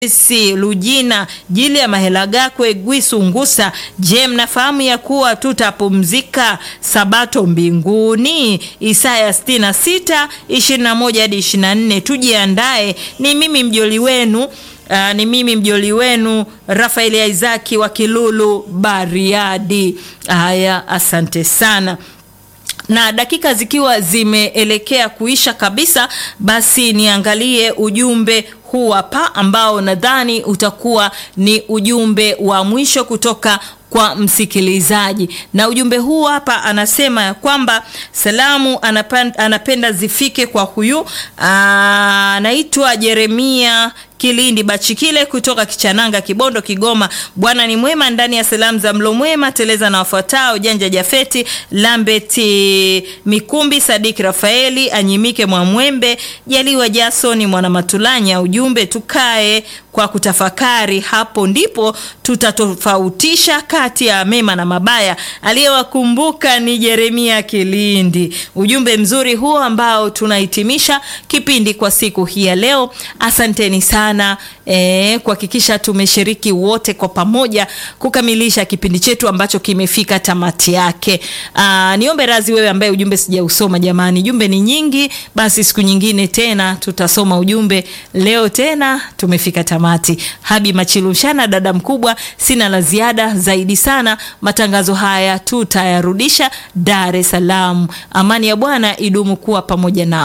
Si Lujina Jili ya Mahelagakwe Gwisu Ngusa. Je, mnafahamu ya kuwa tutapumzika sabato mbinguni? Isaya 66 21 hadi 24. Tujiandae. Ni mimi mjoli wenu Uh, ni mimi mjoli wenu Rafaeli Isaki wa Kilulu Bariadi. Haya, asante sana na dakika zikiwa zimeelekea kuisha kabisa, basi niangalie ujumbe huu hapa ambao nadhani utakuwa ni ujumbe wa mwisho kutoka kwa msikilizaji, na ujumbe huu hapa anasema ya kwamba salamu anapenda, anapenda zifike kwa huyu anaitwa Jeremia Kilindi Bachikile kutoka Kichananga, Kibondo, Kigoma. Bwana ni mwema ndani ya salamu za mlo mwema, teleza na wafuatao: Janja Jafeti, Lambeti Mikumbi, Sadiki Rafaeli, Anyimike Mwamwembe, Jaliwa Jasoni, Mwana Matulanya. Ujumbe, tukae kwa kutafakari, hapo ndipo tutatofautisha kati ya mema na mabaya. Aliyewakumbuka ni Jeremia Kilindi. Ujumbe mzuri huo ambao tunahitimisha kipindi kwa siku hii ya leo. Asanteni sana e, kuhakikisha tumeshiriki wote kwa pamoja kukamilisha kipindi chetu ambacho kimefika tamati yake. Aa, niombe razi wewe ambaye ujumbe sijausoma jamani, jumbe ni nyingi, basi siku nyingine tena tutasoma ujumbe. Leo tena tumefika tamati. Habi Machilushana, dada mkubwa, sina la ziada zaidi sana. Matangazo haya tutayarudisha Dar es Salaam. Amani ya Bwana idumu kuwa pamoja nao.